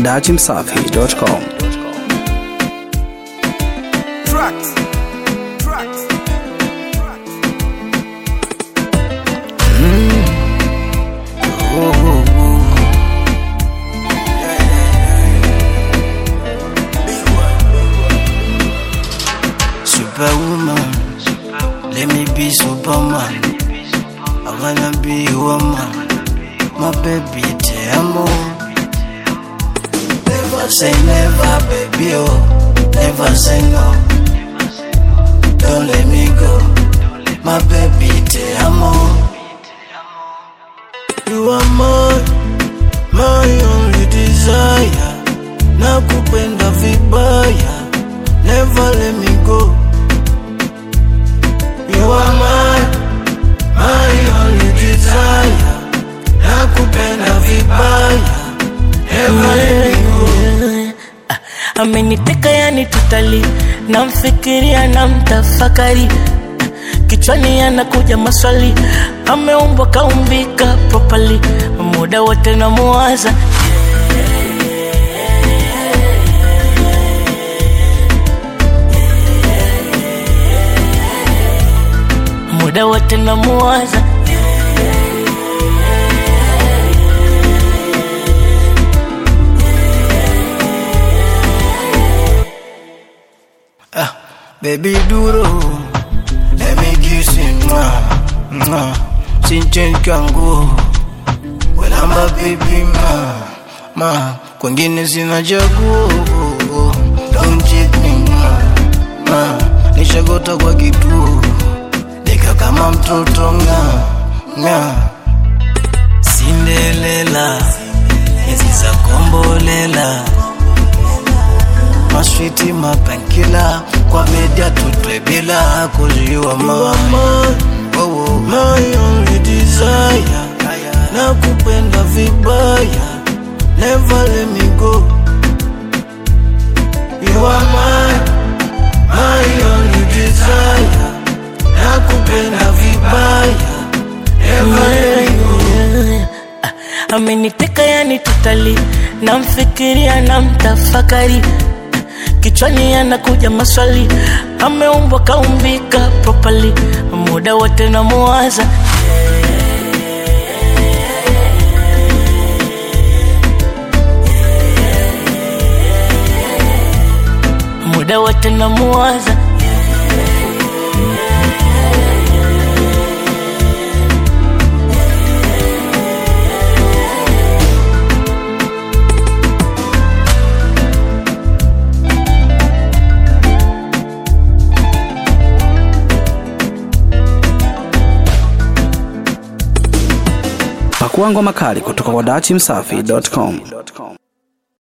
dachimsafi.com. Tracks. Tracks. Superwoman, let me be Superman. I wanna be a woman, my baby, te amo. Never say never, baby, oh, never say no. Don't let me go, my baby, te amo. You are my, my only desire. Nakupenda vibaya, never let me go. You are my, my only desire. Nakupenda vibaya, never let me go. ameniteka yani tutali namfikiria na mtafakari kichwani anakuja maswali ameumbwa kaumbika propali muda wote namuwaza muda wote namuwaza Ah, baby duro, let me kiss you, mwah, mwah. Sinchen kangu, welamba baby ma, ma, kwengine sina chaguo, don't cheat me ma, ma, nishagota kwa kituo, nika kama mtoto nga, nga. Cinderella, hizi za kombolela maswiti mapankila kwa media tutwe bila kuziwa mama oh, oh. my only desire na kupenda vibaya never let me go you are my my only desire na kupenda vibaya never let me go ameniteka yani tutali namfikiria na mtafakari kichwani anakuja maswali ameumbwa kaumbika propali muda wote namuwaza muda wote namuwaza Pakua ngoma kali kutoka kwa dachimsafi.com.